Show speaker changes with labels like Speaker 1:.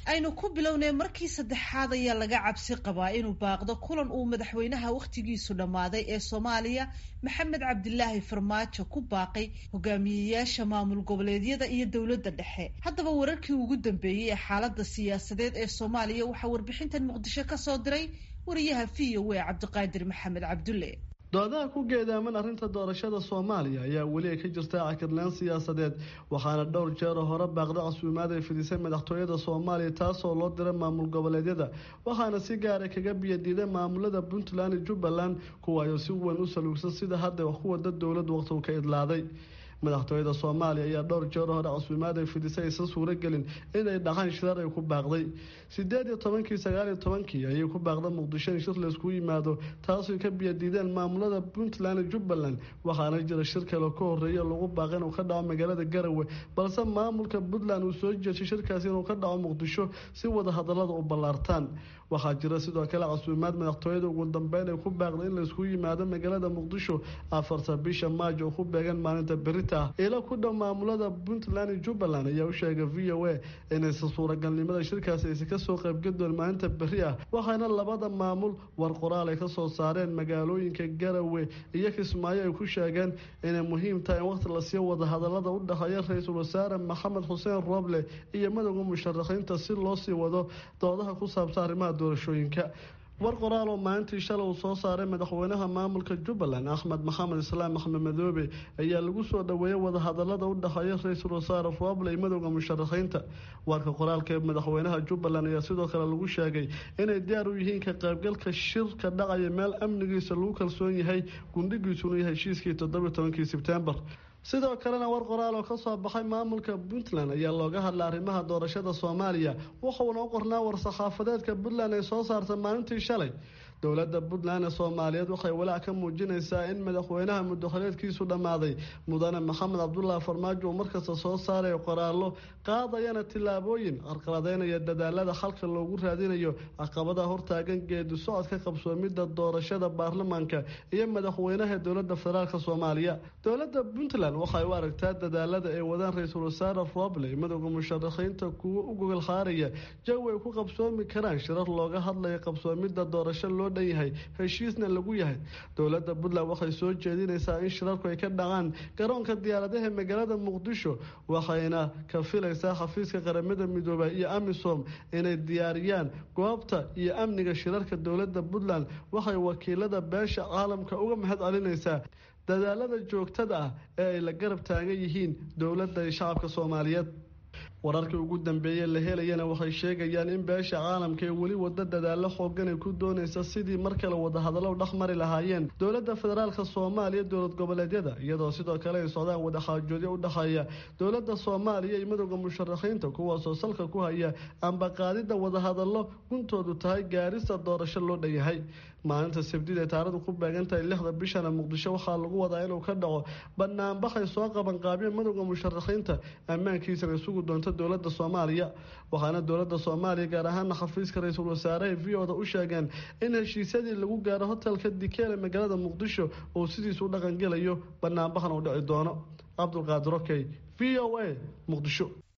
Speaker 1: aynu ku bilownay markii saddexaad ayaa laga cabsi qabaa inuu baaqdo kulan uu madaxweynaha wakhtigiisu dhammaaday ee soomaaliya maxamed cabdilaahi farmaajo ku baaqay hogaamiyeyaasha maamul goboleedyada iyo dowladda dhexe haddaba wararkii ugu dambeeyey ee xaaladda siyaasadeed ee soomaaliya waxaa warbixintan muqdisho ka soo diray wariyaha v o a cabdiqaadir maxamed cabdulle
Speaker 2: doodaha ku geedaaman arrinta doorashada soomaaliya ayaa weli ay ka jirta cakirnaan siyaasadeed waxaana dhowr jeeroo hore baaqda casuumaad ay fidisay madaxtooyada soomaaliya taasoo loo diray maamul goboleedyada waxaana si gaara kaga biyadiiday maamulada puntland iyo jubbaland kuwaayoo si weyn u saluugsan sida hadda wax ku wada dowlad waqtigu ka idlaaday madaxtooyada soomaaliya ayaa dhowr jeer hore casuumaad ay fidisay aysan suuragelin inay dhaqaan shirar ay ku baaqday sideed iyo tobankii sagaal iyo tobankii ayay ku baaqda muqdisho in shir layskugu yimaado taasoo ka biyadiideen maamulada puntland iyo jubbaland waxaana jira shir kale ka horeeya lagu baaqay inuu ka dhaco magaalada garawe balse maamulka puntland uu soo jeeshay shirkaasi inuu ka dhaco muqdisho si wada hadalada u ballaartaan waxaa jira sidoo kale casuumaad madaxtooyada ugu dambeyn ay ku baaqday in layskugu yimaado magaalada muqdisho afarta bisha maajo oo ku beegan maalinta beri ilo ku dhow maamulada puntland iyo jubbaland ayaa u sheegay v o a inaysan suuragalnimada shirkaasi aysan kasoo qaybgadoon maalinta beri ah waxaana labada maamul war qoraal ay kasoo saareen magaalooyinka garawe iyo kismaayo ay ku sheegeen inay muhiim tahay in waqti lasii wada hadalada u dhexeeya ra-iisul wasaare maxamed xuseen rooble iyo madowda musharaxiinta si loo sii wado doodaha ku saabsan arrimaha doorashooyinka war qoraal oo maalintii shalay uu soo saaray madaxweynaha maamulka jubbaland axmed maxamed islaam axmed madoobe ayaa lagu soo dhoweeyay wadahadalada u dhexeeya ra-iisul wasaare rooble iyo madowda musharaxiinta warka qoraalka ee madaxweynaha jubbaland ayaa sidoo kale lagu sheegay inay diyaar u yihiin ka qaybgalka shirka dhacaya meel amnigiisa lagu kalsoon yahay gundhigiisuna yahay heshiiskii toddobiyo tobankii sebtembar sidoo kalena war qoraal oo kasoo baxay maamulka puntland ayaa looga hadlay arrimaha doorashada soomaaliya wuxuuna u qornaa war-saxaafadeedka puntland ay soo saartay maalintii shalay dowladda puntland ee soomaaliyeed waxay walaac ka muujinaysaa in madaxweynaha muddoxoleedkiisu dhammaaday mudane maxamed cabdulaahi farmaajo uu markasta soo saarayo qoraallo qaadayana tillaabooyin qarqaladeynaya dadaalada xalka loogu raadinayo caqabadaha hortaagan geedi socodka qabsoomidda doorashada baarlamaanka iyo madaxweynaha dowladda federaalk soomaaliya dowladda puntland waxay u aragtaa dadaalada ay wadaan ra-iisul wasaare roble madowda musharaxiinta kuwo u gogol xaaraya jawi ay ku qabsoomi karaan shirar looga hadlayo qabsoomidda doorasho loo dhan yahay heshiisna lagu yahay dowladda puntland waxay soo jeedinaysaa in shirarku ay ka dhacaan garoonka diyaaradaha magaalada muqdisho waxayna ka filaysaa xafiiska qaramada midoobay iyo amisom inay diyaariyaan goobta iyo amniga shirarka dowladda puntland waxay wakiilada beesha caalamka uga mahad celinaysaa dadaalada joogtada ah ee ay la garab taagan yihiin dowladda iyo shacabka soomaaliyeed wararkii ugu dambeeyey la helayana waxay sheegayaan in beesha caalamka ee weli wada dadaalo xoogan ay ku doonaysa sidii mar kale wadahadallo dhex mari lahaayeen dowladda federaalk soomaaliya dowlad goboleedyada iyadoo sidoo kale ay socdaan wadaxaajoodyo u dhexeeya dowladda soomaaliya iyo madowda musharaxiinta kuwaasoo salka ku haya amba qaadidda wadahadallo guntoodu tahay gaarista doorasho loo dhanyahay maalinta sabdid ee taarikhdu ku beegantahay lixda bishana muqdisho waxaa lagu wadaa inuu ka dhaco banaanbaxay soo qaban qaabiyeen madowda musharaxiinta ammaankiisana isugu doonta dowlada soomaaliya waxaana dowlada soomaaliya gaar ahaana xafiiska ra-iisul wasaaraha v o da u sheegeen in heshiisyadii lagu gaaro hotelka dikeele magaalada muqdisho uu sidiisu u dhaqangelayo banaanbaxan uu dhici doono cabdulqaadir okey v o a muqdisho